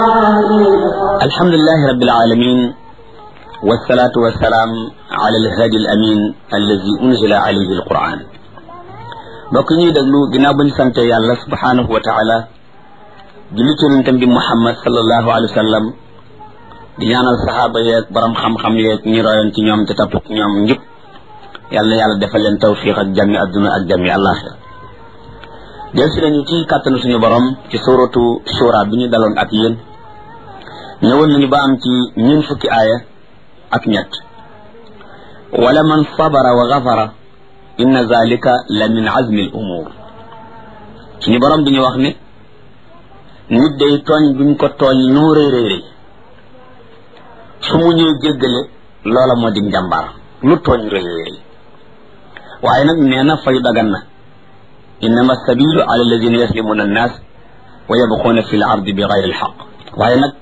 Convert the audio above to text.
alhamdulilahi rabbil alamin wasalaatu wasalaam ala alhadi al amin allazi unzila alayhi alquran mbokk ñuy déglu ginnaaw ba ñu sante yàlla subhanahu wa taala julli ci yonentam bi muhammad sallallahu alayhi wa sallam di ñaanal saxaaba yeeg borom xam-xam yeeg ñi royoon ci ñoom te topp ñoom njub yàlla na yàlla defal leen tawfiq ak jàmmi adduna ak jàmmi àllaaxira del si nañu ci kàttanu suñu borom ci suratu shura bi ñu daloon ak yéen ñëwoon nañu ba am ci ñun fukki aaya ak ñett wala man sabara wa gafara inna zalika la min azmi al umur suñu borom bi ñu wax ne nit day tooñ buñ ko tooñ noo rëy rëy rëy su mu ñuy jéggale loola moo di njàmbaar lu tooñ rëy rëy rëy waaye nag nee na fayu dagan na innama sabilu ala alladina yaslimuna annas wa yabquuna fi l ardi bi gayri alxaq waaye nag